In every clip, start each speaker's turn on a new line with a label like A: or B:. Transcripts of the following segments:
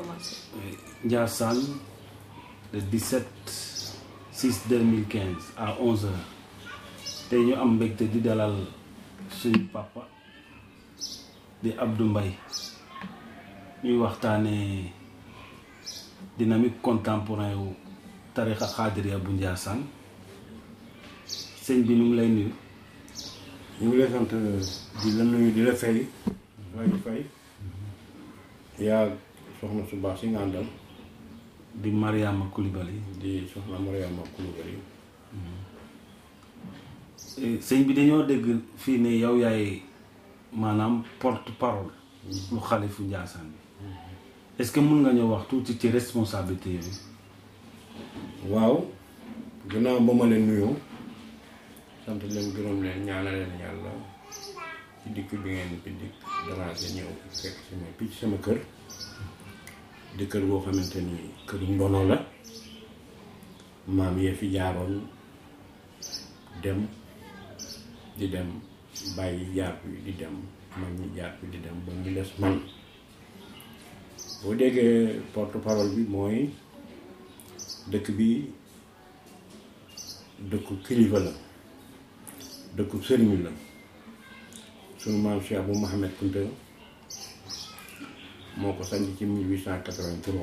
A: commencé.
B: Ndiassane le 17 6 2015 à 11h tey ñu am mbégte di dalal suñu papa di Abdou Mbaye ñuy waxtaanee dynamique contemporain wu tarixa xaadiriya bu Ndiassane sëñ bi ñu ngi lay nuyu.
C: ñu ngi lay sant di la nuyu di la fay waaye di fay yaa soxna su baax si nga àndal
B: di Mariama Coulibaly
C: di soxna Mariama Coulibaly
B: sëñ bi dañoo dégg fii ne yow yaay maanaam porte parole lu xalifu Ndiassane bi est-ce que mun nga ñëw wax tuuti ci responsabilité yooyu
C: waaw gannaaw ba ma leen nuyoo sant leen gërëm leen ñaanal leen yàlla ci dikk bi ngeen fi dikk daraase ñëw fekk sama picc sama kër di kër boo xamante ni kër ndono la maam yee fi jaaroon dem di dem bàyyi jaar bi di dem mag ñi jaar bi di dem ba mu des man boo déggee porte parole bi mooy dëkk bi dëkku kilifa la dëkku sëriñ la sunu maam Cheikh Abou Mohamed Kounta moo ko sanc ci 1883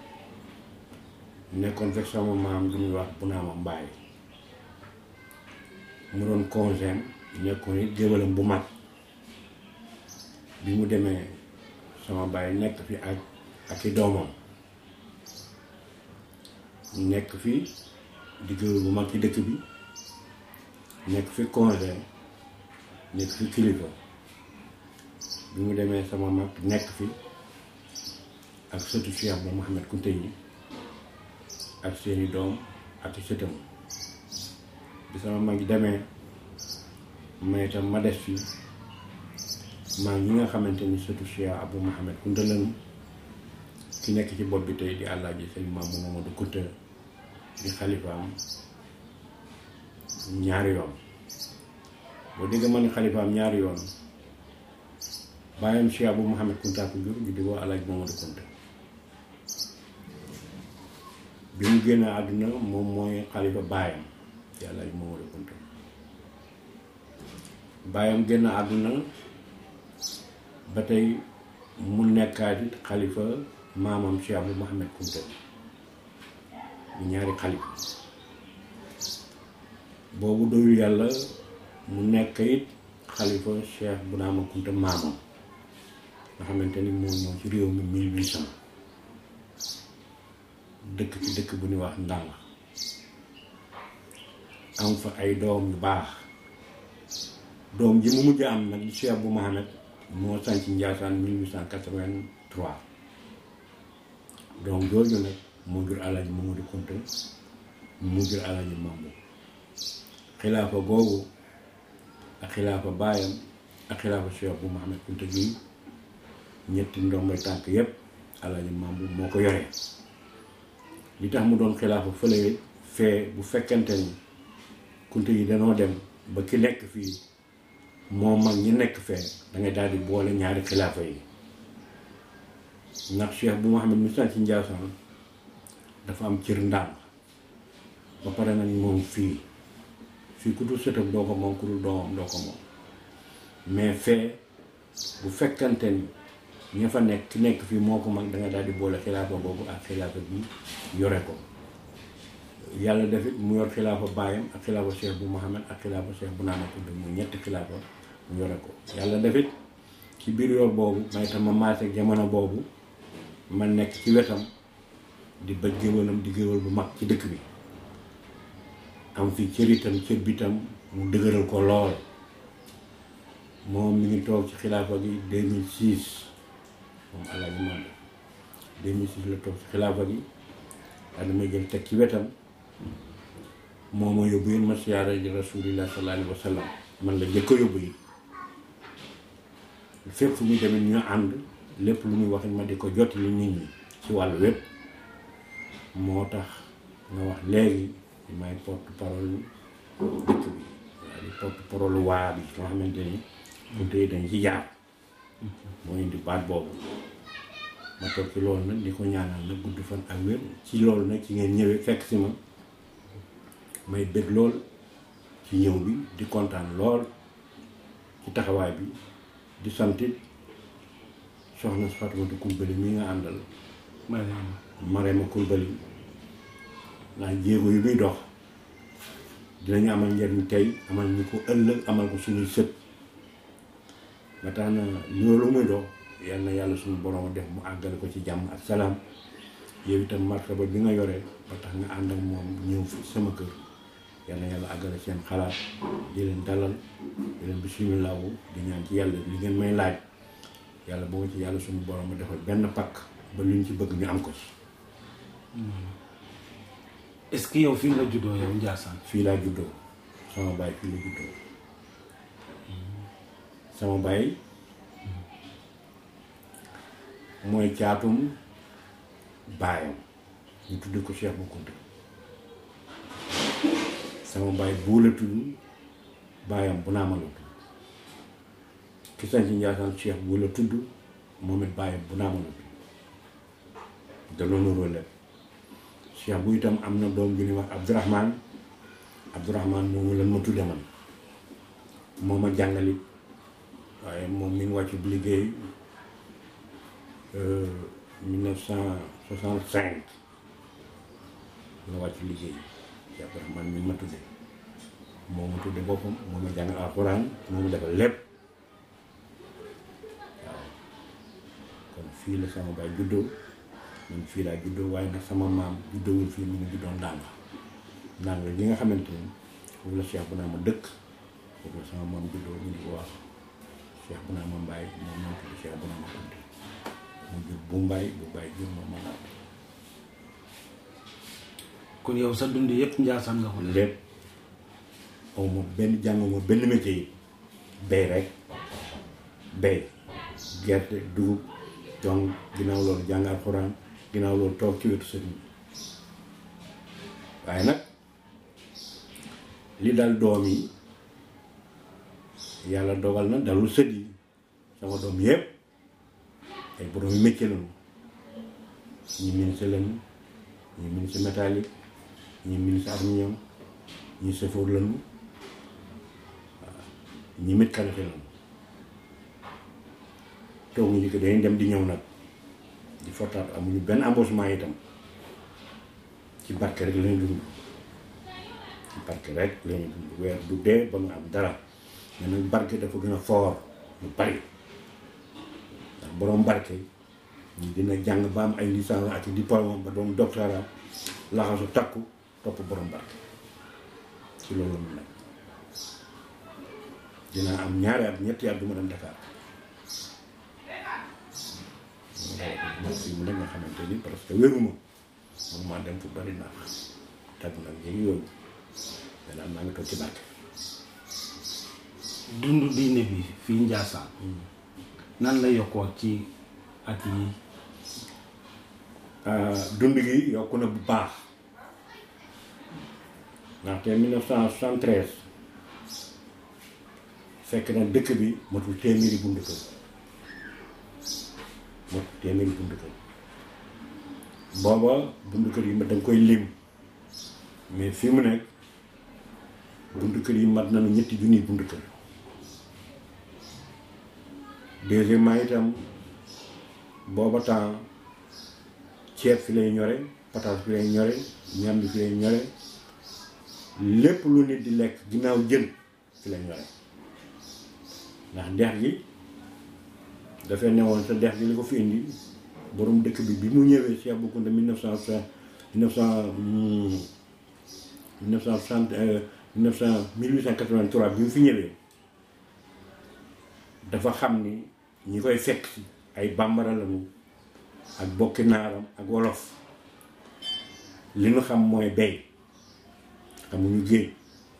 C: nekkoon fekk sama maam du ñuy wax bu naa ma mbaay mu doon congéem nekkoon it géwalam bu mag bi mu demee sama baay nekk fi ak ak i doomam nekk fi di géwél bu mag ci dëkk bi nekk fi congé nekk fi kilifa bi mu demee sama mag nekk fi ak sëtu Cheikh bu Mouhamed Kounta yi ak seeni doom ak i sëtam bi sama mag demee may itam ma des fi maa ñi nga xamante ni sëtu Cheikh Abou Mouhamed Kounta lañu ki nekk ci bopp bi tey di àllaaji sëñ Mamadou Mamadou Kounta di xalifaam ñaari yoon boo dégg ma ne xalifaam ñaari yoon bàyyam Cheikh Abou Mouhamed Kounta ko jur ñu di woo àllaaji Mamadou Kounta bi mu génn àdduna moom mooy xalifa baayam di àllaaji Mamadou Kounta baayam génn àdduna ba tey mu nekkaat it xalifa maamam Cheikh Abou Mouhamed Kounta ñu ñaari xalifa boobu doyul yàlla mu nekk it xalifa Cheikh Bounama Kounta maamam nga xamante ni moom ñëw ci réew mi mille huit cent dëkk ci dëkk bu ñuy wax ndànk am fa ay doom yu baax doom ji mu mujj am nag Cheikh Abou Mouhamed moo sanc Ndiassane 1883 donc jooju nag moo jur Alaaji Mamadou Kounta mu jur Alaaji Mambu xilaafa googu ak xilaafa baayam ak xilaafa Cheikh Abou Mouhamed Kounta gi ñetti ndombay tànk yépp Alaaji Mambu moo ko yoree li tax mu doon xilaafa fële fee bu fekkente ni Kounta yi danoo dem ba ki nekk fii moo mag ñi nekk fee da ngay daal di boole ñaari xilaafa yi ndax Cheikh bu Mouhamed mi sant ci Ndiassane dafa am cër ndànk ba pare nag moom fii fii ku dul sëtam doo ko moom ku dul doomam doo ko moom mais fee bu fekkante ni ña fa nekk ki nekk fii moo ko mag da nga daal di boole xilaafa boobu ak xilaafa bi yore ko yàlla def it mu yor xilaafa baayam ak xilaafa Cheikh bu Mouhamed ak xilaafa Cheikh bu naana ko mu ñetti xilaafa mu yore ko yàlla def it ci biir yor boobu may tam ma maase jamono boobu ma nekk ci wetam di bëj géwalam di géwal bu mag ci dëkk bi am fi cër itam cër bi itam mu dëgëral ko lool moom mi ngi toog ci xilaafa gi 2006 moom Alaaji Mambu 2006 la toog ci xilaafa gi daal may jël teg ci wetam moo ma yóbbu yéen ma siyaara ji rasulillah sallallahu alayhi wa sallam man la jëkk a yóbbu yi fépp fu muy demee ñu ànd lépp lu muy wax ma di ko jot li nit ñi ci wàllu wépp moo tax nga wax léegi may porte parole dëkk bi waaye di porte parole waa bi nga xamante ni Kounta yi dañ ci jaar moo indi baat boobu ma toog ci loolu nag di ko ñaanal nag gudd fan ak wér ci loolu nag ci ngeen ñëwee fekk si ma may bëgg lool ci ñëw bi di kontaan lool ci taxawaay bi di santit soxna Fatimata Coulibaly mi nga àndal
B: Mariama
C: Marema Coulibaly ndax jéego yu muy dox dinañu amal njariñ tey amal ñu ko ëllëg amal ko suñuy sët ba tax na loolu muy dox yal na yàlla suñu borom def mu àggale ko ci jàmm ak salaam yow itam martaba bi nga yore ba tax nga ànd ak moom ñëw fi sama kër yal na yàlla àggale seen xalaat di leen dalal di leen bisimilahu di ñaan ci yàlla li ngeen may laaj yàlla boo ci yàlla suñu borom defal benn pakk ba luñ ci bëgg ñu am ko ci
B: est-ce que yow fii nga juddoo yow Ndiassane
C: fii laa juddoo sama baay fii la juddoo sama baay mooy caatum baayam ñu tudde ko Cheikh Bou Kounta sama baay buu la tudd baayam bu naa ma la tudd ki sañ ci Ndiassane Cheikh buu la tudd moom it baayam bu naa ma la tudd da loolu rôle Cheikh bu itam am na doom ju ñuy wax Abdourahman Abdourahman moomu lan ma tudde man moo ma jàngalit waaye moom mi ngi wàcc bu liggéey mille neuf cent soixante cinq la wàcc liggéey ci Abdourahman mi ma tudde moo ma tudde boppam moo ma jàngal alxuraan moo ma defal lépp waaw kon fii la sama baay juddoo man fii laa juddoo waaye nag sama maam juddoowul fii mu ngi juddoo Ndanga Ndanga li nga xamante ni foofu la Cheikh bu naa ma dëkk foofu la sama maam juddoo ñu di ko wax Cheikh bu naa ma mbaay moom moom tudd Cheikh bu naa ma Kounta mu jur bu mbaay bu mbaay jur ma ma naat
B: kon yow sa dund yëpp Ndiassane nga ko def
C: lépp aw ma benn jànguma benn métier yi bay rek bay gerte dugub donc ginnaaw loolu jàng alxuraan ginnaaw loolu toog ci wetu sëriñ bi waaye nag li dal doom yi yàlla dogal na dalul sët yi sama doom yëpp ay borom yu métier lañu ñi ministre lañu ñi ministre métallique ñi ministre arminium ñi chauffeur lañu waaw ñi mécanicien lañu toog ñu ko dañuy dem di ñëw nag di fortaat amuñu benn embauchement itam ci barke rek lañu dund ci barke rek lañu dund weer du dee ba nga am dara mais nag barke dafa gën a foor lu bari ndax borom barke ñu dina jàng ba am ay licence ak diplôme ba doon doctorat laxasu takku topp borom barke ci loolu mu nekk dinaa am ñaari at ñetti at du ma dem Dakar ma fi mu ne nga xamante ni parce que wéruma mun maa dem fu bari ndax tag nag yéegi yooyu mais daal maa ngi toog ci barke
B: dund diine bi fii Ndiassane nan la yokkoo ci at yi
C: dund gi yokku na bu baax ndaxte 1973 fekk na dëkk bi matul téeméeri bundu kër matul téeméeri bundu kër booba bundu kër yi ma danga koy lim mais fi mu nekk bundu kër yi mat nañu ñetti junniy bundu kër deuxièmement itam booba temps ceeb fi lay ñore pataas fi lay ñore ñam bi fi lay ñore lépp lu nit di lekk ginnaaw jën fi lay ñore ndax dex gi dafay newoon sa dex gi li ko fi indi borom dëkk bi bi mu ñëwee Cheikh Bou Kounta 1960 1900 1960 1900 1883 bi mu fi ñëwee dafa xam ni ñi koy fekk si ay bambara lañu ak bokki naaram ak wolof li ñu xam mooy bay xamuñu géej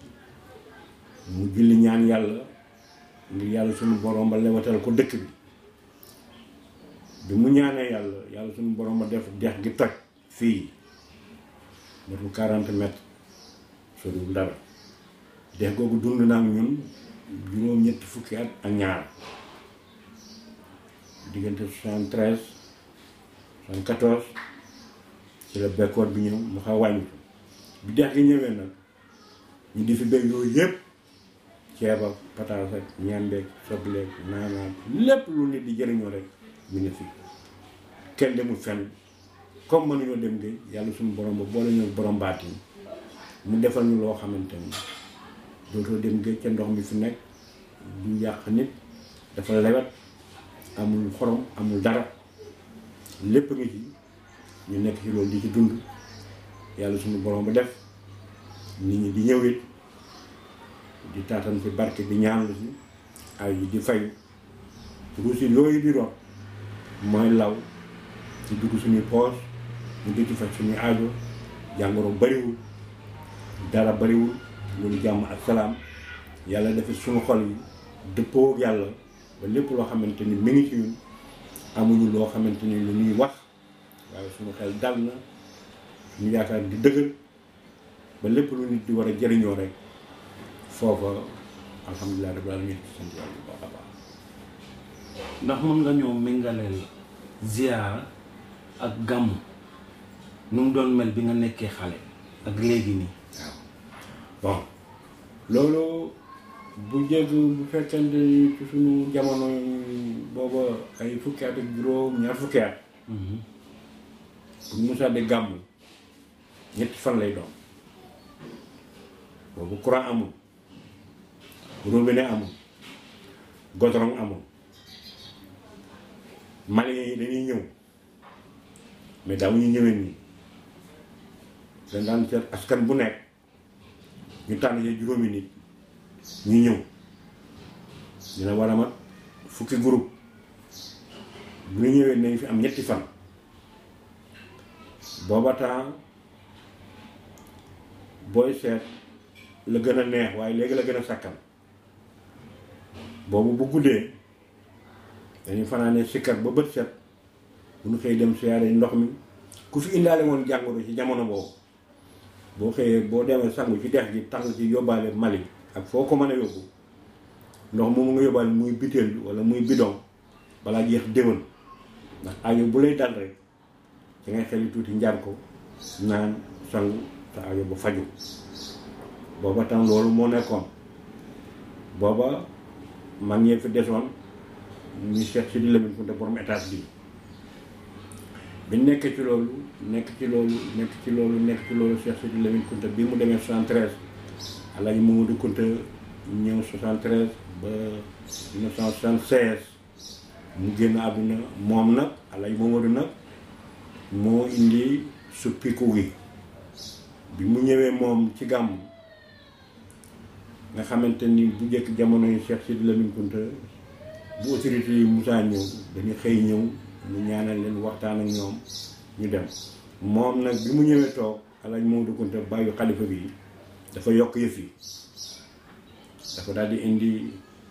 C: mu julli ñaan yàlla ngir yàlla suñu borom ba lewatal ko dëkk bi bi mu ñaanee yàlla yàlla suñu borom ba def dex gi toj fii matul 40 mètres soriwul dara dex googu dund naa ak ñun juróom ñetti fukki at ak ñaar diggante 73 74 ci la bekkoor bi ñëw mu xaw wàññi ko bi dex gi ñëwee nag ñu di fi béy yooyu yëpp ceeb ak pataas ak ñambeeg sobleeg naanaat lépp lu nit di jëriñoo rek ñu ngi fi kenn demul fenn comme mënuñoo dem géej yàlla suñu borom ba boole ñu borom baatin mu defal ñu loo xamante ni dootoo dem géej ca ndox mi fi nekk du yàq nit dafa lewet amul xorom amul dara lépp ngi ci ñu nekk ci loolu di ci dund yàlla suñu borom ba def nit ñi di ñëw it di taatan fi barke di ñaan la si ay yi di fayu ruusi yooyu di rot mooy law ci dugg suñuy poos ñu di ci faj suñuy aajo jàngoro bariwul dara bariwul loolu jàmm ak salaam yàlla dafa suñu xol yi dëppoo ak yàlla ba lépp loo xamante ni mi ngi ci ñun amuñu loo xamante ni lu ñuy wax waaye suñu xel dal na suñu yaakaar di dëgër ba lépp lu nit di war a jëriñoo rek foofa alhamdulilah rabbil alamin sant yàlla bu baax a baax
B: ndax mën nga ñëw méngaleel ziyaara ak gàmmu nu mu doon mel bi nga nekkee xale ak léegi nii
C: waaw bon loolu bu jégg bu fekkente ni ci suñu jamono booba ay fukki at ak juróom ñaar fukki at bu musaa di gàmm ñetti fan lay doon boobu courant amul robinet amul goudron amul Maliens yi dañuy ñëw mais daaw ñu ñëwee nii dañ daan seet askan bu nekk ñu tànn ci juróomi nit ñu ñëw dina war a mat fukki groupe bu ñu ñëwee nañ fi am ñetti fan booba temps booy seet la gën a neex waaye léegi la gën a sakkan boobu bu guddee dañuy fanaane sikkar ba bët set bu ñu xëy dem siyaare ndox mi ku fi indaale woon jàngoro ci jamono boobu boo xëyee boo demee sangu ci dex gi tàng ci yóbbaale mali ak foo ko mën a yóbbu ndox moomu nga yóbbaale muy butéel bi wala muy bidon balaa jeex déwén ndax aajo bu lay dal rek ci ngay xeli tuuti njar ko naan sangu te aajo ba faju booba tam loolu moo nekkoon booba mag ñee fi desoon ñu Cheikh Sidi Lamine Kounta borom étage bi bi nekk ci loolu nekk ci loolu nekk ci loolu nekk ci loolu Cheikh Sidi Lamine Kounta bi mu demee 73 Alaaji Mamadou Kounta ñëw 73 ba 1976 mu génn àdduna moom nag Alaaji Mamadou nag moo indi suppiku gi bi mu ñëwee moom ci gàmm nga xamante ni bu njëkk jamono yi Cheikh Sidi Lamine Kounta bu autorité yi musaa ñëw dañu xëy ñëw mu ñaanal leen waxtaan ak ñoom ñu dem moom nag bi mu ñëwee toog alaaj Mamadou Kounta bàyyi xalifa bi dafa yokk yëf yi dafa daal di indi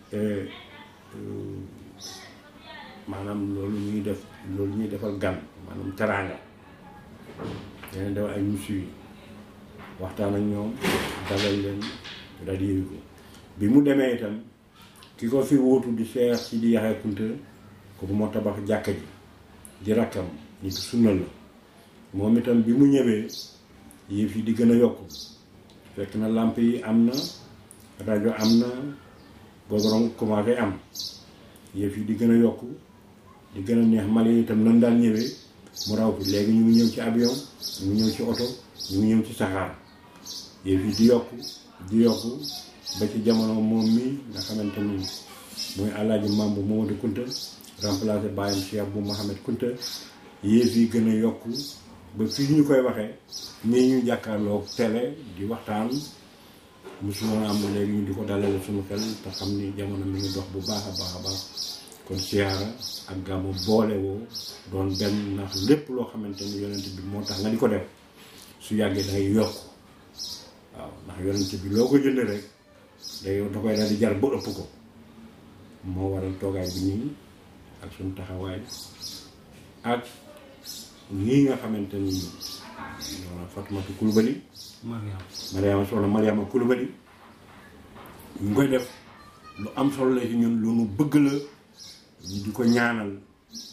C: maanaam loolu ñuy def loolu ñuy defal gan maanaam teraanga dana def ay musu yi waxtaan ak ñoom dalal leen daal di yëwi ko bi mu demee itam ki ko fi wóotu di Cheikh Sidi Yaxya Kounta kooku moo tabax jàkka ji di rakkam nit sunna la moom itam bi mu ñëwee yëf yi di gën a yokku fekk na làmp yi am na rajo am na goudron commencé am yëf yi di gën a yokku di gën a neex Mali yi itam nan daan ñëwee mu raw fi léegi ñu ngi ñëw ci avion ñu ngi ñëw ci oto ñu ngi ñëw ci saxaar yëf yi di yokku di yokku ba ci jamono moom mi nga xamante ni mooy alaaji Mambu Mamadou Kounta remplacé bàyyam Cheikh bu Mohamed Kounta yéef yi gën a yokku ba fii ñu koy waxee nii ñu jàkkaarloo télé di waxtaan musuma am léegi ñu di ko dalale suñu xel te xam ni jamono mi ngi dox bu baax a baax a baax kon siyaara ak gàmmu boole woo doon benn ndax lépp loo xamante ni yonent bi moo tax nga di ko def su yàggee da ngay yokk waaw ndax yonent bi loo ko jënd rek day da koy daal di jar ba ëpp ko moo waral toogaay bi nii ak suñu taxawaay ak nii nga xamante ni maanaam Fatimatu Kulubali
B: Mariam
C: Mariama soxna Mariama Kulubali ñu koy def lu am solo la ci ñun lu nu bëgg la ñu di ko ñaanal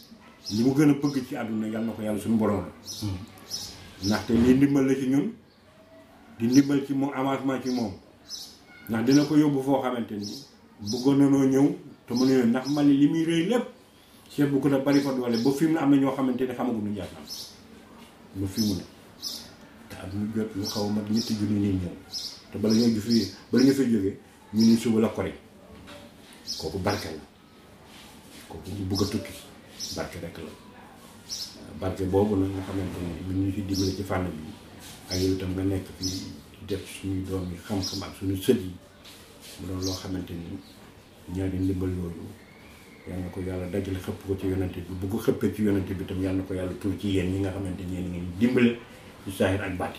C: li mu gën a bëgg ci àdduna yàlla na ko yàlla suñu borom la ndaxte lii ndimbal la ci ñun di ndimbal ci moom avancement ci moom ndax dina ko yóbbu foo xamante ni bëggoon nanoo ñëw te mu ne ndax Mali li muy rëy lépp Cheikh bu ko a bari fa doole ba fi mu ne am na ñoo xamante ni xamaguñu Ndiassane ba fi mu ne te at mu jot lu xaw a mat ñetti junni nit ñëw te bala ñoo fi bala ñu fay jógee ñu ni suba la kori kooku barke la kooku bu bëgg a tukki barke rek la barke boobu nag nga xamante ni bi ñu fi dimbale ci fànn bi ak yow itam nga nekk fi def suñuy doom yi xam-xam ak suñu sët yi mu doon loo xamante ni ñaari ndimbal yooyu yal na ko yàlla dajale xëpp ko ci yonante bi bu ko xëppee ci yonante bi tam yal na ko yàlla tur ci yéen ñi nga xamante ni yéen ngeen dimbale ci saahir ak baati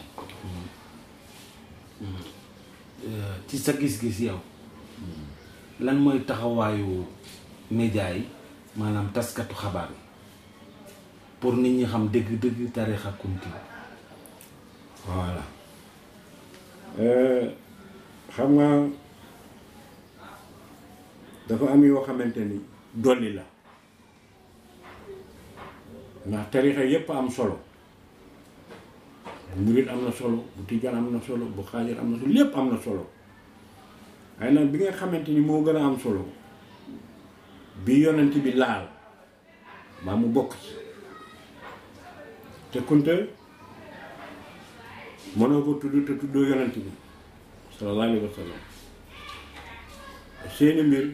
B: ci sa gis-gis yow lan mooy taxawaayu média yi maanaam taskatu xabaar yi pour nit ñi xam dëgg-dëgg tarixa kunti
C: voilà xam nga dafa am yoo xamante ni dolli la ndax tarixa yépp am solo bu murit am na solo bu tijaan am na solo bu xaajar am na solo lépp am na solo waaye nag bi nga xamante ni moo gën a am solo bi yonent bi laal maa mu bokk ci te kunte mënoo ko tudd te tuddoo yonent bi sallallahu alayhi wa sallam seeni mbir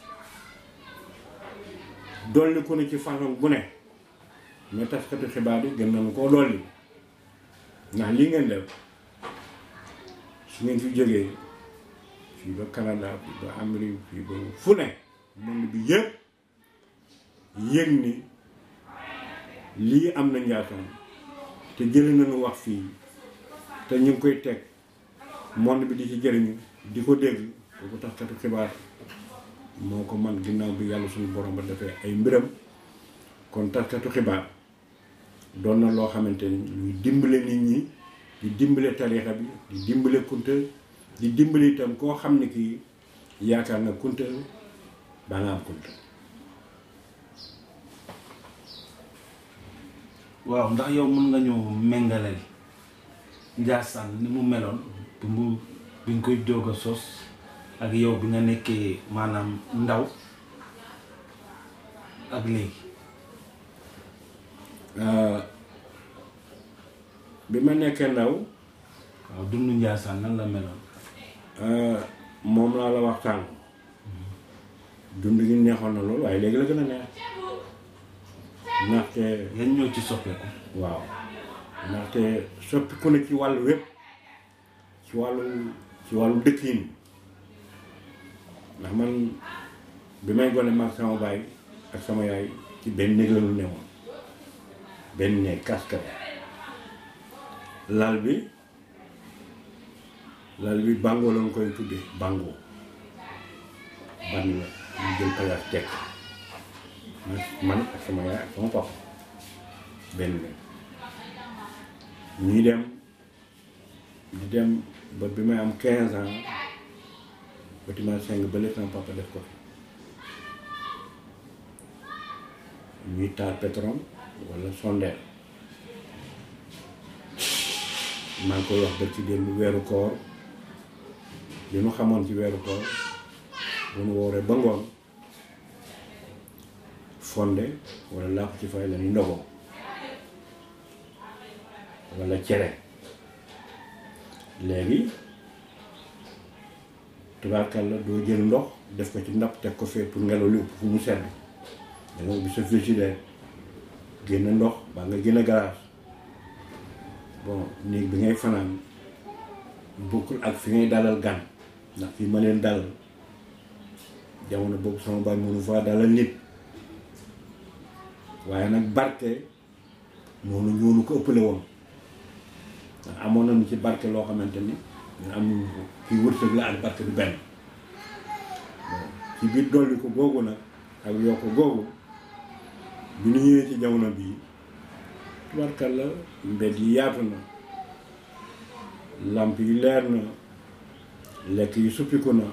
C: dolli ko ne ci façon bu ne mais taskatu xibaar yi gën nañu koo dolli ndax lii ngeen def su ngeen fi jógee fii ba Canada fii ba Amérique fii ba fu ne monde bi yëpp yëg ni lii am na Ndiassane te jële nañu wax fii te ñu ngi koy teg monde bi di ci jëriñu di ko dégg kooku taskatu xibaar moo ko man ginnaaw bi yàlla suñu borom ba defee ay mbiram kon taskatu xibaar doon na loo xamante ni luy dimbale nit ñi di dimbale tarixa bi di dimbale kunta di dimbale itam koo xam ne kii yaakaar na kunta ba nga am kunta
B: waaw ndax yow mën nga ñëw méngaleel Ndiassane ni mu meloon bi mu bi nga koy jóg a sos ak yow bi nga nekkee maanaam ndaw ak léegi
C: bi ma nekkee ndaw
B: waaw dundu Ndiassane nan la meloon
C: moom laa la waxtaan dund gi neexoon na loolu waaye léegi la gën a neex ndaxte
B: yan ñoo ci soppeeku
C: waaw ndaxte soppiku na ci wàllu wépp ci wàllu ci wàllu dëkkin ndax man bi may gone mag sama baay ak sama yaay ci benn néeg la ñu newoon benn néeg kaskat lal bi lal bi bàngoo lañ koy tuddee bàngoo ban la ñu jël palaas teg man ak sama yaay ak sama papa benn la ñuy dem di dem ba bi may am quinze ans bâtiment cinq ba léegi sama papa def ko fi ñuy taal pétrole wala sondeel maa ngi koy wax ba ci démb weeru koor li nu xamoon ci weeru koor bu nu wooree ba ngoon fonde wala laa ko ci fay la ni ndogoo wala cere léegi tubaarkàlla doo jël ndox def ko ci ndab teg ko fee pour ngelaw li ëpp fu mu sedd da nga ubbi sa frigidaire génn ndox baa nga génn galaas bon néeg bi ngay fanaan bokkul ak fi ngay dalal gan ndax fi ma leen dalal jamono boobu sama baay mënu faa dalal nit waaye nag barke noonu ñoonu ko ëppale woon ndax amoon nañu ci barke loo xamante ni ñu am nañu ko kii wërsëg la ak barke du benn ci biir dolli ko googu nag ak yokk googu bi ñu ñëwee ci jamono bii tubarkal la mbedd yi yaatu na làmp yi leer na lekk yi suppiku na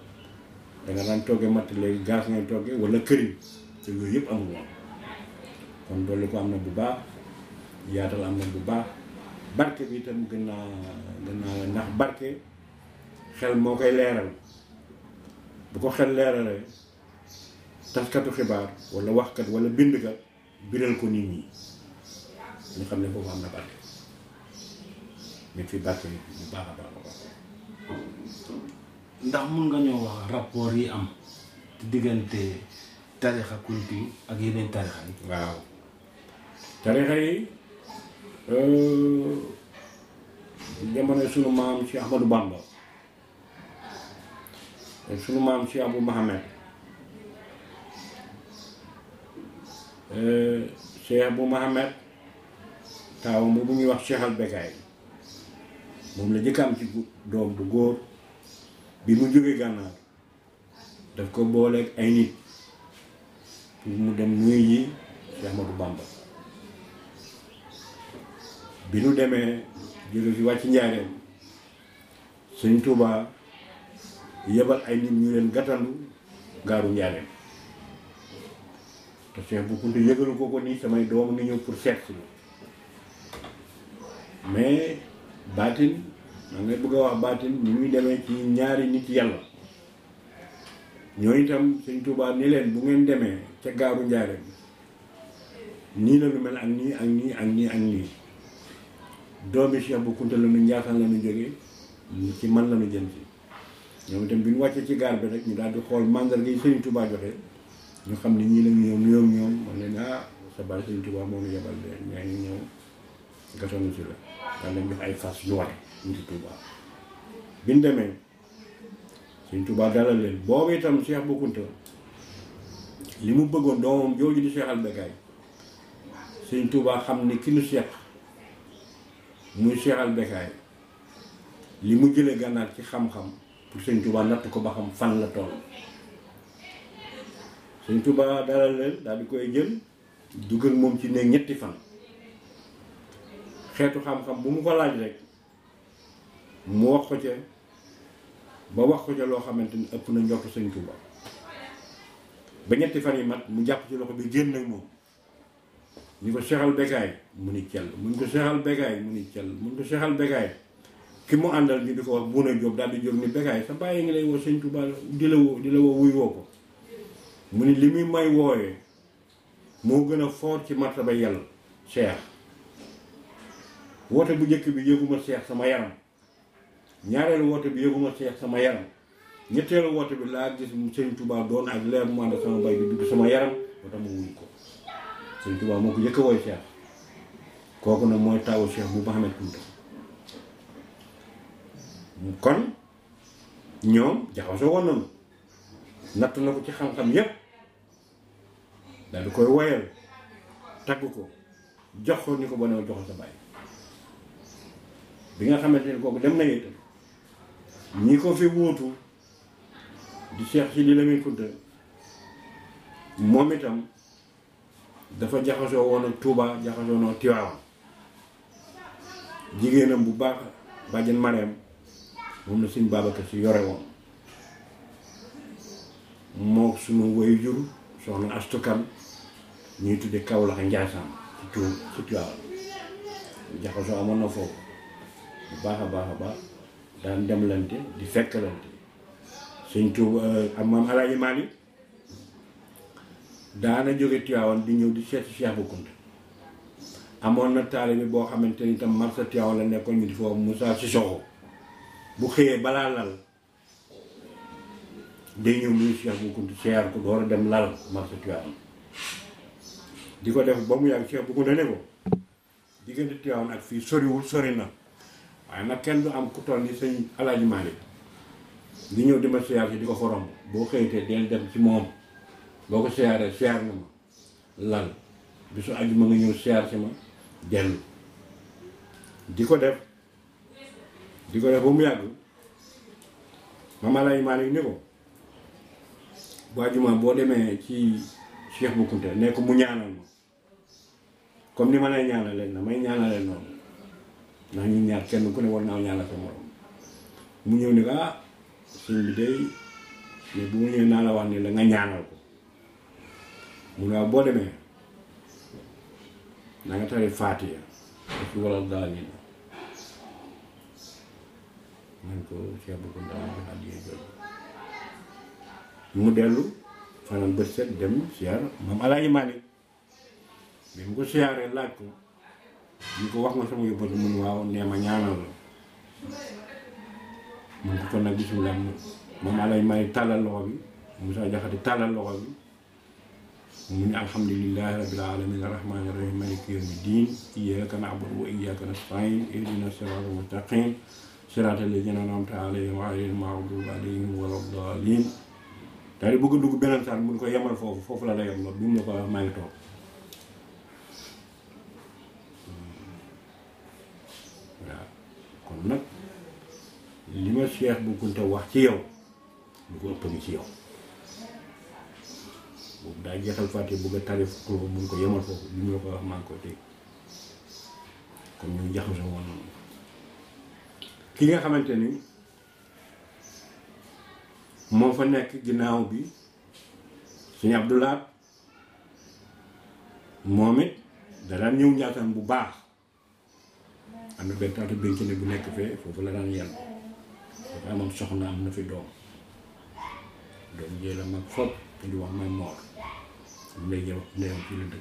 C: danga daan togge matt léegi gaz ngay togge wala këriñ te yooyu yëpp amul woon kon dolli ko am na bu baax yaatal am na bu baax barke bi itam gën naa gën naa ndax barke xel moo koy leeral bu ko xel leeralee taskatu xibaar wala waxkat wala bindkat biral ko nit ñi ñu xam ne foofu am na barke nit fi barke bu baax a baax a baax
B: ndax mun nga ñoo wax rapport yi am ci diggante tarixa kunti ak yeneen tarixa yi
C: waaw tarixa yi jamono sunu maam ci Ahmadou Bamba sunu maam ci Abou Mohamed Cheikh Abou Mohamed taawam bu ñuy wax Cheikh al Bekaay moom la jëkk am ci doom bu góor bi mu jógee gànnaar daf ko booleeg ay nit pour mu dem nuyu yi Cheikh Ahmadou Bamba bi nu demee jóge fi wàcc njaareem sëñ Touba yebal ay nit ñu leen gàttandu gaaru njaareem te Cheikh bu Kunta yëgalu ko ko nii samay doom ngi ñëw pour seet si mais baatin maa ngay bëgg a wax baatin ni muy demee ci ñaari nit yàlla ñoo itam sëñ Touba ni leen bu ngeen demee ca gaaru njaareem nii la lu mel ak nii ak nii ak nii ak nii doomi Cheikh bu Kunta la nu Njaasaan la nu jógee ci man la nu jëm si ñoom itam bi ñu wàccee ci gaar bi rek ñu daal di xool mandarga yi Sëriñ Touba joxe ñu xam ne ñii la ñu ñëw nuyoo ñoom man leen ah sa baay Sëriñ Touba moo ñu yebal de ñaa ngi ñëw gasonu si la daal leen jox ay fas yu war ñu ci Touba bi ñu demee Sëriñ Touba dalal leen boobu itam Cheikh bu Kunta li mu bëggoon doomam jooju di Cheikh al Bekaay Sëriñ Touba xam ne ki nu seq muy Cheikh al Bekaay li mu jëlee gànnaar ci xam-xam pour sëñ Touba natt ko ba xam fan la toll sëñ Touba dalal leen daal di koy jël dugg ak moom ci ne ñetti fan xeetu xam-xam bu mu ko laaj rek mu wax ko ca ba wax ko ca loo xamante ni ëpp na njort sëñ Touba ba ñetti fan yi mat mu jàpp ci loxo bi génn ak moom ni ko Cheikh al Bekaay mu ni cell mun ko Cheikh al Bekaay mu ni cell mun ko Cheikh al Bekaay ki mu àndal ñu di ko wax Buuna Jóob daal di jóg ni Bekaay sa bàyyi ngi lay woo sëñ Touba di la woo di la woo wuy woo ko mu ni li muy may wooyee moo gën a foor ci martaba yàlla Cheikh woote bu njëkk bi yëguma Cheikh sama yaram ñaareelu woote bi yëguma Cheikh sama yaram ñetteelu woote bi laa gis sëñ Touba doon ak leer mu ànd sama bay bi dugg sama yaram ba tax ma wuy ko sëñ Touba moo ko njëkk a wooy Cheikh kooku nag mooy taawu Cheikh bu Mouhamed Kounta kon ñoom jaxasoo woon nañu natt na ko ci xam-xam yépp daal di koy woyal tagg ko jox ko ni ko ba ne jox sa bàyyi bi nga xamante ni kooku dem na itam ñi ko fi wuutu di Cheikh Sidi Lamine Kounta moom itam dafa jaxasoo woon ak Touba jaxasoo noo Tiwaawan jigéenam bu baax bàjjen Mareem moom la suñ Babacar si yore woon moo sunu woyu jur soxna astukan ñuy tudde Kawlax Njaasaan ci tu ci Tiwaawan jaxasoo amoon na foofu bu baax a baax a baax daan demlante di fekkalante suñ Tuuba am maam Alaaji Maalik daana jóge Tiwaawan di ñëw di seeti Cheikh bu Kounta amoon na taalibe boo xamante ni tam marsa Tiwaawan la nekkoon ñu di foofu Moussa Sissoko bu xëyee balaa lal day ñëw nuyu Cheikh bu Kounta seer ko door a dem lal marsa Tiwaawan di ko def ba mu yàgg Cheikh bu Kounta ne ko diggante Tiwaawan ak fii soriwul sori na waaye nag kenn du am ku toll ni sëñ Alaaji Maalik di ñëw di ma siyaar si di ko xorom boo xëytee del dem ci moom boo ko siyaaree siyaar na ma lal bisu àjjuma nga ñëw siyaar si ma dellu di ko def di ko def ba mu yàgg Mame Alaaji Maalik ni ko bu àjjuma boo demee ci Cheikh bu Kounta ne ko mu ñaanal ma comme ni ma lay ñaanalee na may ñaanalee noonu ndax ñun ñaar kenn ku ne war naa ñaanal sa morom mu ñëw ni ko ah sëñ bi day mais bu ma ñëwee naa la wax ni la nga ñaanal ko mu ne waaw boo demee na nga tari faatiya ak wala daal yi nañ ko Cheikh Bou Kounta jox àddiyee jooju mu dellu fanaan bët set dem siyaar moom Alaaji Maalik bi mu ko siyaaree laaj ko ñu ko wax nga sama yóbbatu mun waaw nee ma ñaanal la mun ko kon nag bismillah moom Alaaji Maalik tàllal loxo bi Moussa Jaxate tàllal loxo bi mu ne alhamdulillahi rabbil alamin arrahmani rahim maliki yawmi din iyyaka na'budu wa iyyaka nasta'in ihdina siratal mustaqim siratal ladzina an'amta alayhim ghayril maghdubi alayhim waladdallin daal di bëgg a dugg beneen saar mun ko yemal foofu foofu la la yem loolu bi mu la ko wax maa ngi toog waaw kon nag li ma Cheikh Bou Kounta wax ci yow lu ko ëpp ngi ci yow boobu daa jeexal fàtte bëgg a tarif ko mun ko yemal foofu li mu la ko wax maa ngi koy dégg kon ñu jaxasoo woon noonu ki nga xamante ni moo fa nekk ginnaaw bi suñu Abdoulaat moom it da daan ñëw njaataan bu baax am na benn taatu bénk ne bu nekk fee foofu la daan yenn dafa amoon soxna am na fi doom doom jee la mag fopp te di wax may moor léegi ndeyam fii la dëkk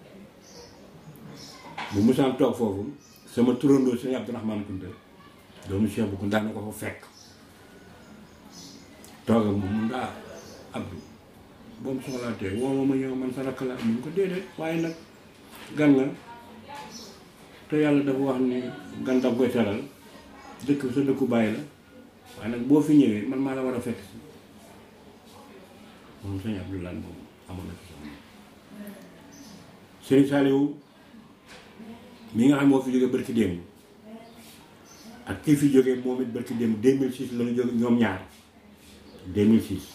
C: bu musaan toog foofu sama turandoo suñu Abdourahmane Kounta doomu Cheikh Bou Kounta na ko fa fekk toog ak moom mun ngaa Abdou boo mu soxlaatee woo ma ma ñëw man sa rakk la mun ko déedéet waaye nag gan nga te yàlla dafa wax ni gan daf koy teral dëkk sa dëkku bàyyi la waaye nag boo fi ñëwee man maa la war a fekk si moom sëñ Abdoulaye moom amoon na fi soxna sëñ Saliou mi nga xam moo fi jógee barki démb ak kii fi jógee moom it barki démb 2006 la ñu jóge ñoom ñaar 2006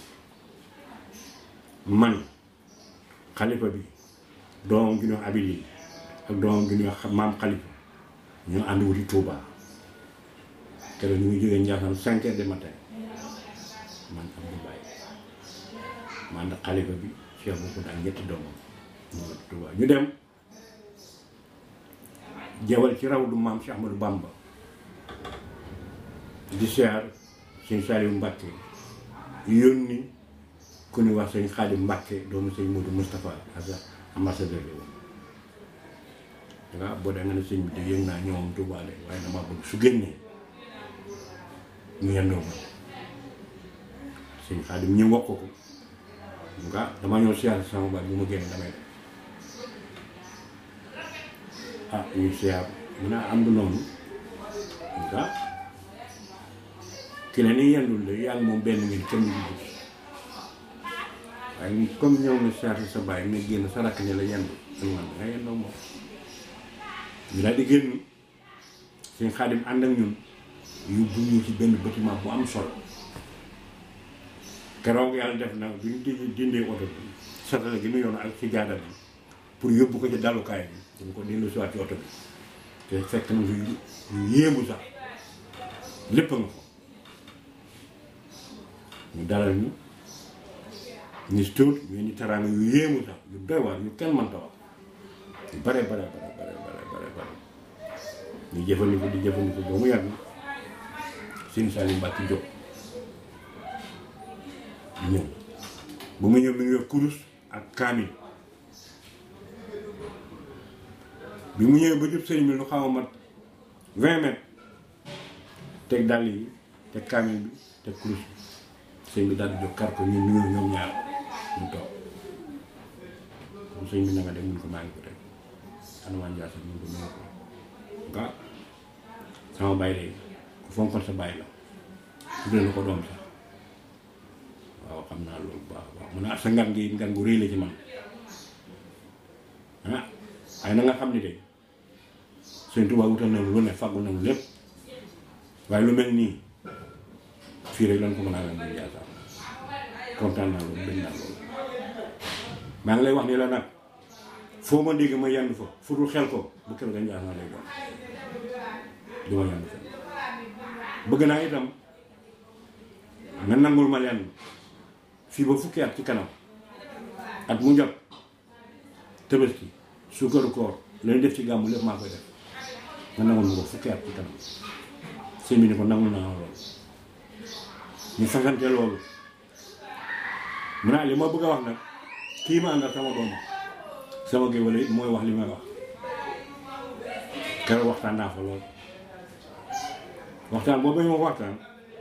C: man xalifa bi doomam gi ñuy wax Abili ak doomam gi ñuy wax maam xalifa ñoo ànd wuti Touba keroog ñu ngi jógee Ndiassane 5 heures du matin man Abdou Baye ma ànd ak xalifa bi Cheikh Bou Kounta ak ñetti doomam ñu wuti Touba ñu dem jawal ci raw du maam Cheikh Ahmadou Bamba di siyaar sëñ Saliou Mbacke yónni ku ñu wax sëñ Xaadim Mbacke doomu sëñ Modou Moustapha ak ambassadeur la woon danga boo dee nga ne sëñ bi de yëg naa ñëwam tubaale waaye dama bëgg su génnee ñu yendoo ma sëñ Xaadim ñu wax ko ko nga dama ñëw siyaar sama baay bu ma génne damay def ah ñu siyaar mun a am du noonu nga ki ne ni yendul de yaa ngi moom benn ngeen kenn du gis waaye comme ñëw nga siyaar sa baay nga génn sa rakk ne la yendu dañ man nga yendoo moom ñu daal di génn seen xaadim ànd ak ñun yóbbu ñu ci benn bâtiment bu am solo keroog yàlla def na bi ñu di dindee oto bi satale gi nu yoon ak ci jaada bi pour yóbbu ko ci dalukaay bi dañ ko dellu siwaat ci oto bi te fekk na lu lu yéemu sax lépp nga ko ñu dalal ñu ñu si tuut ñu ni teraanga yu yéemu sax yu doy waar yu kenn mënta wax yu bare bare bare bare bare bare bare ñu jëfandikoo di jëfandikoo ba mu yàgg sëñ Saliou Mbacke jóg di ñëw bu mu ñëw mi ngi yor kurus ak kaamil bi mu ñëwee ba jub sëñ bi lu xaw a mat vingt mètres teg dàll yi teg kaamil bi teg kurus bi sëñ bi daal di jóg kar ko ñun ñu ñoom ñaar ñu toog bu sëñ bi na nga dem mun ko maa ngi ko teg anumaan jaasa mun ko ñëw ko nga sama baay léegi ku fonkoon sa baay la tuddee na ko doom sax waaw xam naa loolu bu baax a baax mun a sa ngan gi ngan gu rëy la ci man ah waaye na nga xam ni de sëñ Tuubaa wutal na lu ne fàggul na lu lépp waaye lu mel nii fii rek lan ko mën a amee muy Ndiassane kontaan naa loolu bëgg naa loolu maa ngi lay wax ni la nag foo ma dégg ma yendu fa fu dul xel ko bu kër ga Ndiassane lay doon du ma yendu fa bëgg naa itam nga nangul ma lenn fii ba fukki at ci kanam at mu jot Tabaski suukaru koor lañu def ci gàmmu lépp maa koy def nga nangul ma ko fukki at ci kanam sëñ bi ni ko nangul naa loolu ñu fasante loolu mu naa li ma bëgg a wax nag kii ma àndal sama doom sama géwél it mooy wax li may wax keroog waxtaan naa fa lool waxtaan boobu ñu ma waxtaan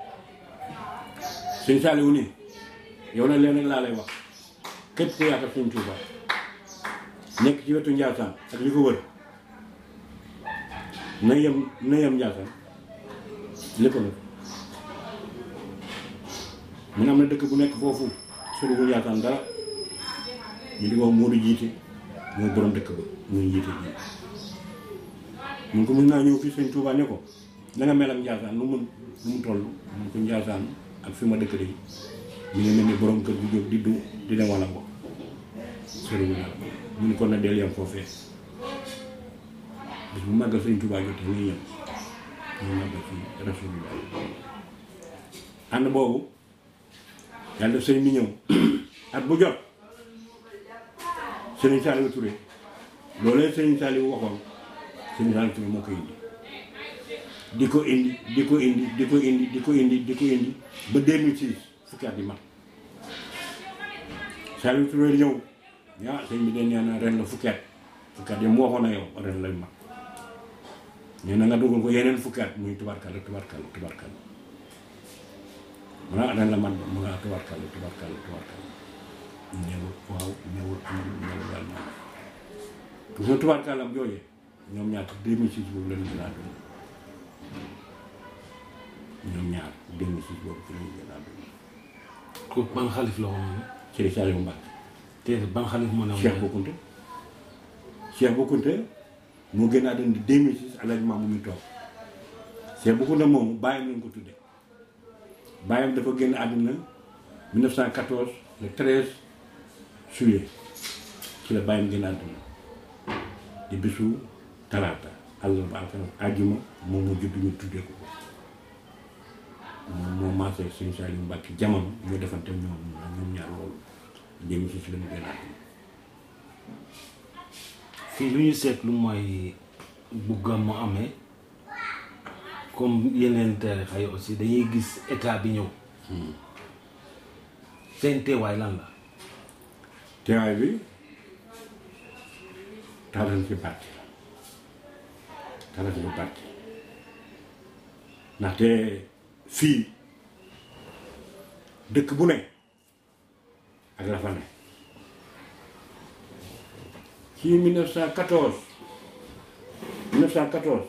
C: sëñ Saliou nii yow nag leen rek laa lay wax képp ku yaakaar sëñ Touba nekk ci wetu Ndiassane ak li ko wër na yem na yem Ndiassane lépp la mun am na dëkk bu nekk foofu soriwul Ndiassane dara ñu di ko wax Modou jiite mooy borom dëkk ba muy jiite ji mun ko mun naa ñëw fii sëñ Touba ne ko na nga mel ak Ndiassane nu mu nu mu toll mun ko Ndiassane ak fi ma dëkk de ñu ngi mel ni borom kër gu jóg di du di dem wala ko soriwul dara mun ko na del yem foofee bis bu màggal sëñ Touba jotee ngay yem ñu màggal ci Rasulullah ànd boobu yàlla def sëñ bi ñëw at bu jot Serigne Saliou Touré loolee Serigne Saliou waxoon Serigne Saliou Touré moo koy indi di ko indi di ko indi di ko indi di ko indi di ko indi ba 2006 fukki at yi mat Saliou Touré ñëw ah sëñ bi de nee na ren la fukki at fukki at yi mu waxoon na yow ren lay mat nee na nga dugal ko yeneen fukki at muy tubarkalla tubarkalla tubarkalla mana ren la man mu nga tubarkalla tubarkalla tubarkalla ñëwul waaw ñëwul amul ñëwul daal ñëw gis nga tubarkalla am jooyee ñoom ñaar 2006 boobu la ñu gën a àdduna ñoom ñaar 2006 boobu ci la ñu gën a àdduna
B: ko ban xalif la woon
C: Serigne Saliou Mbacke
B: te ban xalif moo ne woon
C: Cheikh Boukounte Cheikh Boukounte moo gën a àdduna di 2006 alaaji maam mu ngi toog Cheikh Boukounte moomu bàyyam lañ ko tudde bàyyam dafa génn àdduna 1914 le 13 juillet ci la bàyyam génn àdduna di bisu talaata àllarba alxames àjjuma moom moo judd ñu tuddee ko moom moo maasee sëñ Saliou Mbacke jamono ñoo defante ñoom ñoom ñaar loolu 2006 la ñu génn àdduna
B: fii lu ñu seetlu mooy bu gàmmu amee comme yeneen tarixa yi aussi dañuy gis état bi ñëw seen teewaay lan la
C: teewaay bi taaral ci parti la taaral ci parti ndaxte fii dëkk bu ne ak la fa ne ci 1914 1914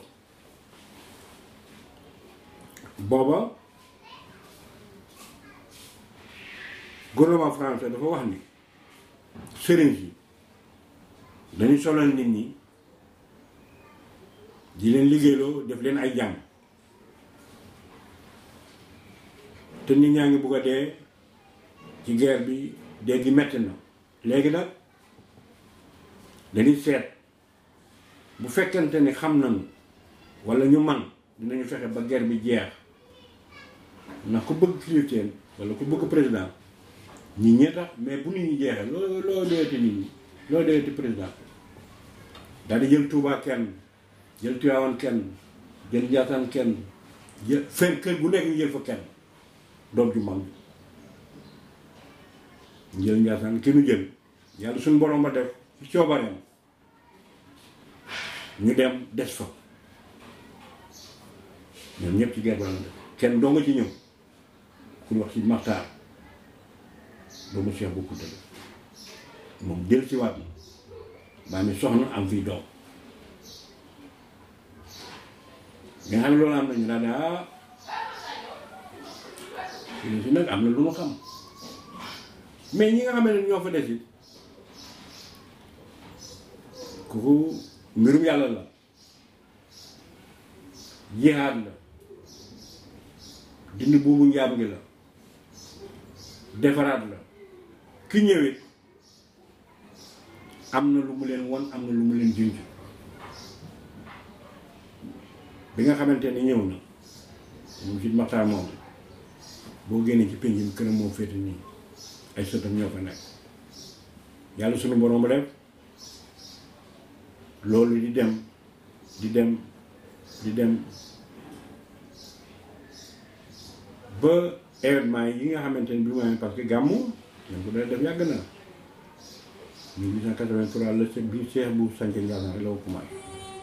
C: booba gouvernement français dafa wax ni sëriñ si dañuy solal nit ñi di leen liggéeyloo def leen ay jàmm te nit ñaa ngi bugg a dee ci guerre bi dee gi metti na léegi nag dañuy seet bu fekkente ni xam nañu walla ñu man dinañu fexe ba guerre bi jeex ndax ku bëgg kilifteen walla ku bëgg président ñi ñee tax mais bu nit ñi jeexee loo loo doyati nit ñi loo doyati président daal di jël Touba kenn jël Tivaouane kenn jël Ndiassane kenn jël fen kër gu nekk ñu jël fa kenn doom ju mag ñu jël Ndiassane ki nu jël yàlla suñu borom ba def ci coobareem ñu dem des fa ñoom ñëpp ci guerre ba la def kenn doo nga ci ñëw ku wax ci Maxtaar doomu Cheikh bu Kunta la moom jël ci waat na baa mi soxna am fii doom nga xam ne loolu am nañu daal daa ah si nag am na lu ma xam mais ñi nga xam ne ñoo fa des it kooku mbirum yàlla la jihaad la dindi buubu njaam gi la defaraat la ki ñëwit am na lu mu leen won am na lu mu leen junj bi nga xamante ni ñëw na moom si maxtaan moom boo génnee ci penc mi këram moo féete nii ay sëtam ñoo fa nekk yàlla sunu borom ba def loolu di dem di dem di dem ba événement yi nga xamante ni bi mu amee parce que gàmmu dañ ko doon def yàgg na 1883 la se bi Cheikh bu sanc Ndiassane rek la ko commencé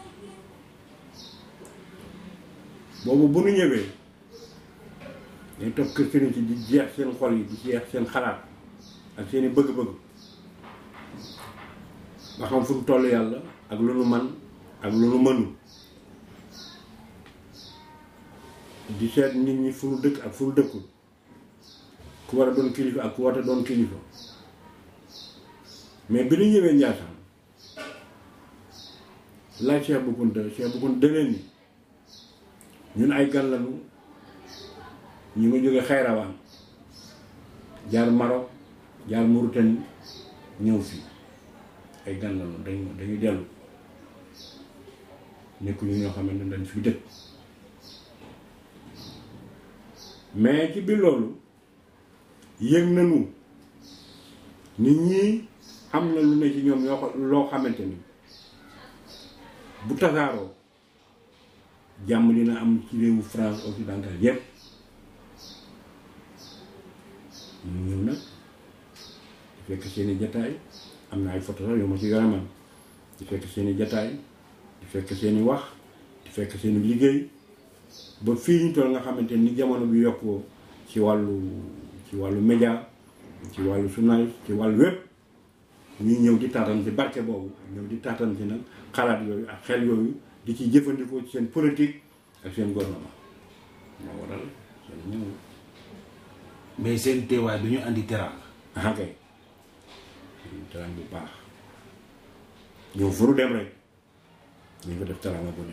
C: boobu bu nu ñëwee dañ toog kër sëriñ si di jeex seen xol yi di jeex seen xalaat ak seeni bëgg-bëgg nga xam fu nu toll yàlla ak lu nu man ak lu nu mënu di seet nit ñi fu nu dëkk ak fu nu dëkkul ku war a doon kilifa ak ku war a doon kilifa mais bi ñu ñëwee Ndiassane laaj Cheikh Bou Kounta Cheikh Bou Kounta dëleen ni ñun ay gan lañu ñu ngi jóge Xayrawaan jaar Maroc jaar Mauritanie ñëw fii ay gan lañu dañu dañuy dellu nekkuñu ñoo xamante ne dañ fi dëkk mais ci biir loolu yëg nañu nit ñi am na lu ne ci ñoom yoo loo xamante ni bu tasaaroo jàmm dina am ci réewu France occidentale yépp ñu ñëw nag di fekk seeni jataay am na ay photo sax yu ma ci yore man di fekk seeni jataay di fekk seeni wax di fekk seeni liggéey ba fii ñu toll nga xamante ni jamono bi yokkoo ci wàllu ci wàllu média ci wàllu journaliste ci wàllu wépp ñuy ñëw di taataan ci barke boobu ñëw di taataan ci nag xalaat yooyu ak xel yooyu di ci jëfandikoo ci seen politique ak seen gouvernement moo waral seen ñëw
B: mais seen teewaay du ñu andi teraanga
C: ah kay teraanga bu baax ñëw furu dem rek ñu ko def teraanga bu ne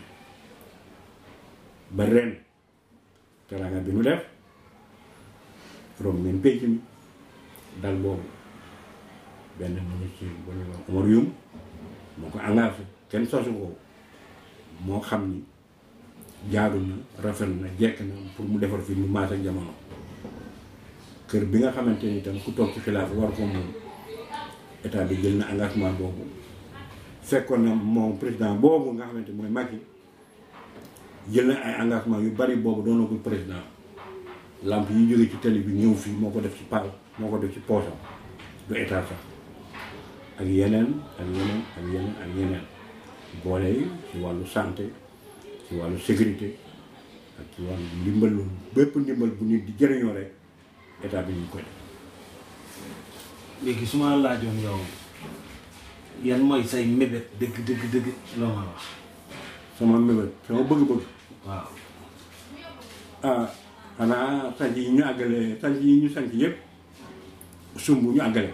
C: ba ren teraanga bi nu def from ngeen pénc mi dal boobu benn ministre bu ñuy wax Omar Youm moo ko engagé kenn sosu ko moo xam ni jaadu na rafet na jekk na pour mu defar fi mu maas ak jamono kër bi nga xamante ni tam ku toog ci xilaaf war ko moom état bi jël na engagement boobu fekkoon na moom président boobu nga xamante mooy Macky jël na ay engagement yu bari boobu doonagul président lamp yi jóge ci télé bi ñëw fii moo ko def ci par moo ko def ci poosam du état sax ak yeneen ak yeneen ak yeneen ak yeneen boole yi ci wàllu santé ci wàllu sécurité ak ci wàllu ndimbalu bépp ndimbal bu nit di jëriñoo rek état bi ñu koy def
B: léegi su ma laajoon yow yan mooy say mébét dëgg dëgg dëgg loo ma wax
C: sama mébét sama bëgg-bëgg
B: waaw
C: ah xanaa sanc yi ñu àggale sanc yi ñu sanc yëpp sumb ñu àggale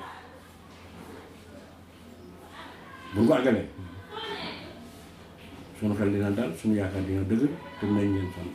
C: bu ñu ko àggalee suñu xel dina dal suñu yaakaar dina dëgg te nañ leen sant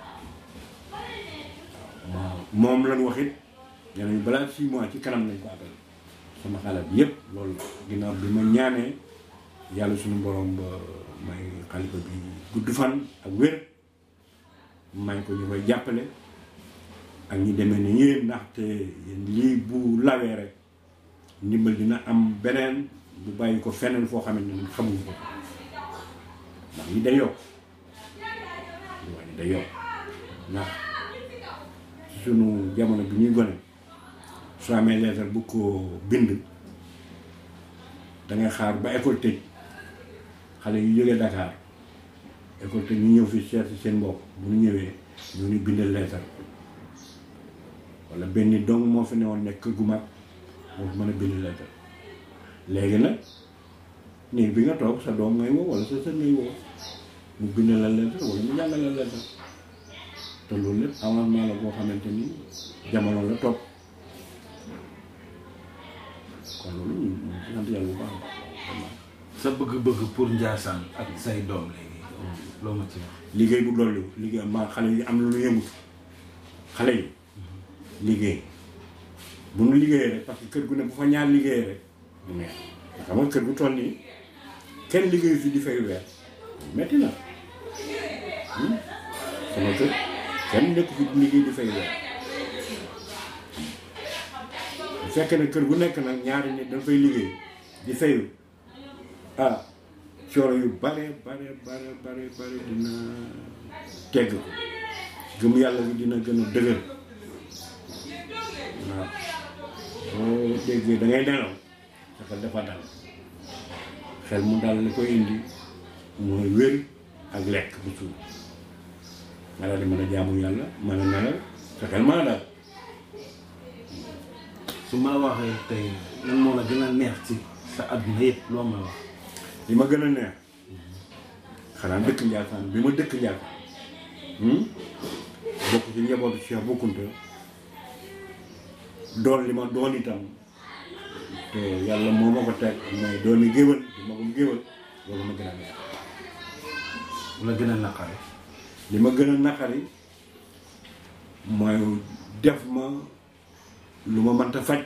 C: waaw moom lañ wax it nee nañu balaa six mois ci kanam lañ ko àggale sama xalaat bi yëpp loolu ginnaaw bi ma ñaanee yàlla suñu borom ba may xalifa bi gudd fan ak wér may ko ñu koy jàppale ak ñi demee ni yéen ndaxte lii bu lawee rek ndimbal dina am beneen bu bàyyi ko feneen foo xamante ne xamuñu ko ndax yi day yokk li wax ni day yokk ndax sunu jamono bi ñuy gone soo amee leetar bu ko bind dangay xaar ba école tëj xale yu jógee Dakar école tëj ñu ñëw fi seet si seen mbokk bu ñu ñëwee ñu ni bindal leetar wala benn dong moo fi newoon nekk kër gu mag moo fi mën a bind leetar léegi nag néeg bi nga toog sa doom ngay woo wala sa sët ngay woo mu bind la leetar wala mu jàngal la leetar te loolu lépp avancement la boo xamante ni jamono la topp kon loolu ñu ñu sant yàlla bu baax vraiment
B: sa bëgg-bëgg pour Ndiassane ak say doom léegi loo ma ci wax
C: liggéey bu dolli liggéey ma xale yi am lu ñu yëngu xale yi liggéey bu nu liggéeyee rek parce que kër gu ne bu fa ñaar liggéeyee rek mu neex nga xam nga kër gu toll nii kenn liggéeyu fi di fay weer metti na hmm? sama kër kenn nekk fi di liggéey di fay weer bu fekkee ne kër gu nekk nag ñaari nit dañ fay liggéey di fayu ah coono yu bare bare bare bare bare dina tegg ko gëm yàlla bi dina gën a dëgër waaw boo déggee da ngay nelaw sa xel dafa dal xel mu dal li koy indi mooy wér ak lekk bu suur nga daal di mën a jaamu yàlla mën a nelaw sa xel mën a dal
B: su ma la waxee tey lan moo la gën a neex ci sa àdduna yëpp loo may wax
C: li ma gën a neex xanaa dëkk Njaasaan bi ma dëkk Njaasaan bokk ci njabootu Cheikh Bou Kounta doon li ma doon itam te yàlla moo ma ko teg mooy doomi géwël di magum géwël loolu ma gën a neex
B: la gën a naqare
C: li ma gën a naqari mooy def ma lu ma mënta faj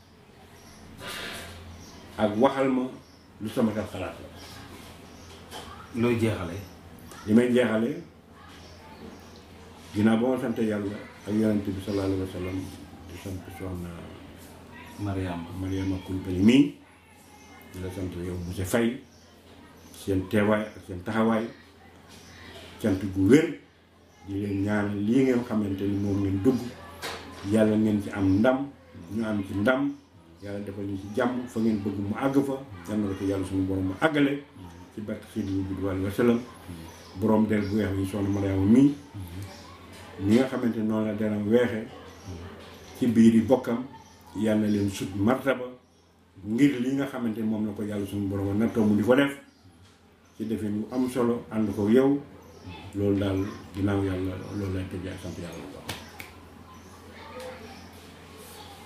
C: ak waxal ma lu sama xel xalaat la
B: looy jeexale
C: li may jeexale ginnaaw ba ma sant yàlla ak yonent bi sallallahu alayhi wa sallam di sant soxna
B: Mariama
C: Mariama Kulbali mii di la sant yow monsieur Faye seen teewaay ak seen taxawaay cant gu wér di leen ñaan lii ngeen xamante ni moom ngeen dugg yàlla ngeen ci am ndam ñu am ci ndam yàlla defal ñu ci jàmm fa ngeen bëgg mu àgg fa yal na ko yàlla suñu borom mu àggale ci barke Seydi bi wa sallam borom del bu weex yi soxna Mariama mii ñi nga xamante ni noonu la dana weexe ci biir yi bokkam yàlla leen sut martaba ngir li nga xamante ni moom la ko yàlla suñu borom nattoo mu di ko def ci defee mu am solo ànd ko yow loolu daal ginnaaw yàlla loolu lay tëjee sant yàlla bu baax